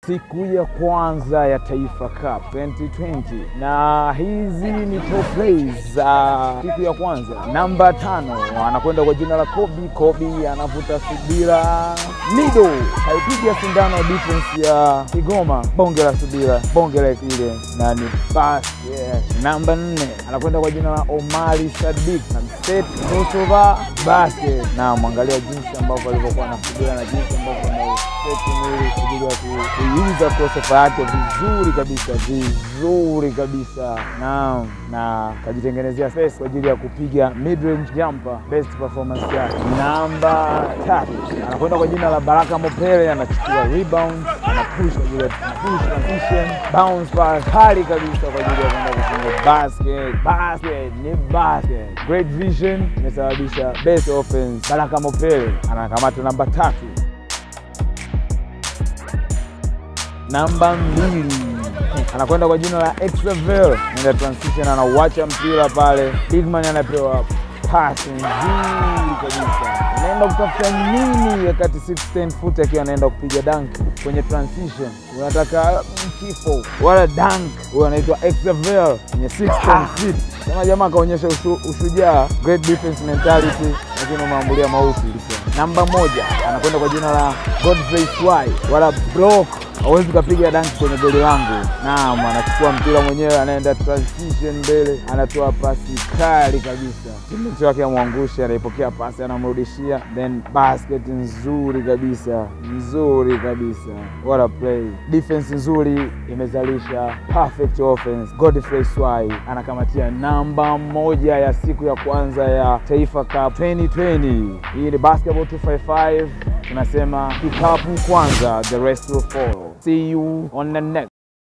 siku ya kwanza ya Taifa Cup 2020 na hizi ni top plays za siku ya kwanza. Namba tano anakwenda kwa jina la Kobi. Kobi anavuta subira, Mido kaipiga sindano defense ya Kigoma, bonge la subira, bonge la ile na ni basket. Namba nne anakwenda kwa jina la Omari Sadik Set Kosova basket, na mwangalia jinsi ambavyo alivyokuwa anasubira na jinsi ambavyo anauseti mwili kwa ajili ya ku- kuiuza crossover yake vizuri kabisa, vizuri kabisa, naam, na kajitengenezea space kwa ajili ya kupiga mid range jumper, best performance yake. Namba tatu anakwenda kwa jina la Baraka Mopele, anachukua rebound, ana push kwa ajili ya push transition, bounce pass kali kabisa kwa ajili ya kwenda kufunga basket. Basket ni basket, great vision imesababisha best offense. Baraka Mopele anakamata namba tatu. Namba mbili anakwenda kwa jina la Exavel, nenda transition, anauacha mpira pale, Bigman anapewa pasi nzuri kabisa, anaenda kutafuta nini wakati 610 foot akiwa anaenda kupiga dunk kwenye transition. Unataka kifo wala dunk, huyo anaitwa Exavel kwenye 610 feet. Kama jamaa akaonyesha ushu, ushujaa, great defense mentality, lakini umeambulia mauti. Namba moja anakwenda kwa jina la Godfrey Swai wala block hawezi ukapiga danki kwenye goli langu. Naam, anachukua mpira mwenyewe, anaenda transition mbele, anatoa pasi kali kabisa, timeti wake amwangushe, anaipokea pasi, anamrudishia, then basket nzuri kabisa, nzuri kabisa, what a play! Defense nzuri imezalisha perfect offense. Godfrey Swai anakamatia namba moja ya siku ya kwanza ya Taifa Cup 2020. Hii ni Basketball 255 tunasema kikapu kwanza, the rest will follow. See you on the next